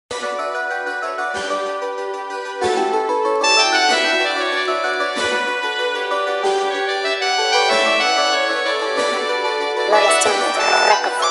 Gloria Studios Records.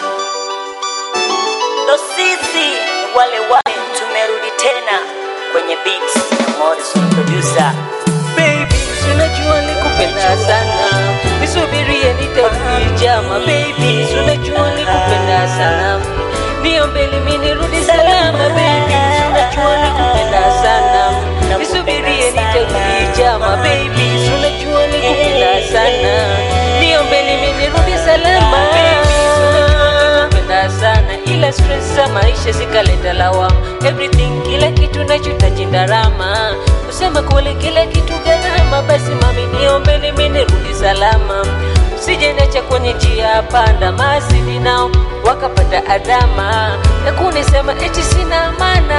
ndo sisi wale wale tumerudi tena kwenye beats ya Morrison producer baby, unajua nikupenda sana, nisubirie nitakujama baby, unajua nikupenda sana, niombe limi nirudi salama baby, unajua nikupenda sana, nisubirie nitakujama baby, unajua nikupenda sana, niombe limi nirudi salama baby, unajua nakupenda sana ila stress za maisha zikaleta lawama everything kila kitu nachotaji ndarama kusema kule kila kitu gharama basi mami niombe mimi nirudi salama usije niacha kwenye njia panda masidi nao wakapata adhama na kunisema eti sina maana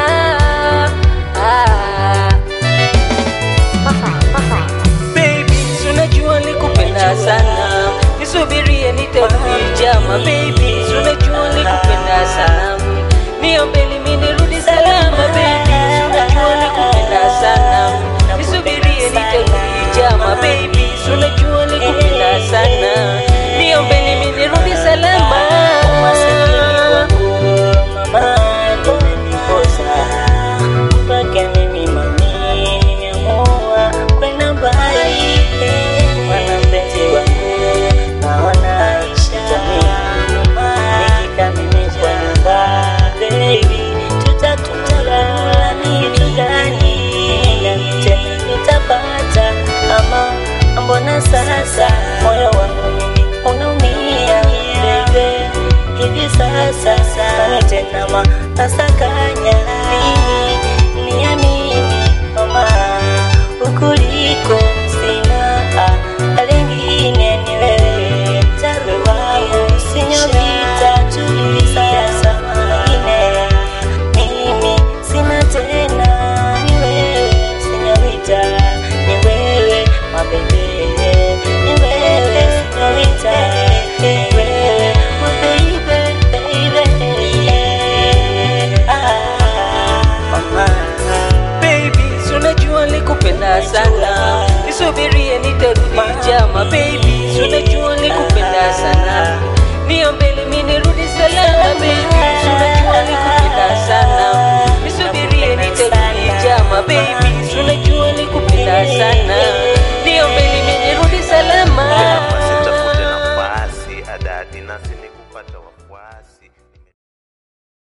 ah. Perfect, perfect. baby unajua nikupenda sana nisubirie nitakujama baby unajua nikupenda sana niombe limi nirudi salama baby unajua nikupenda sana nisubirie nitakujama baby unajua nikupenda sana niombe limi nirudi salama Masikini wangu mama ndo umeniposa mpaka mimi mami nimeamua kwenda mbali mwana mpenzi wangu naona ishatamia nikika mimi kwa nyumba baby tutatutala kitu gani nami tena nitapata ama mbona sasa moyo wangu mimi unaumia baby hivi sasa sana tena ma nasaka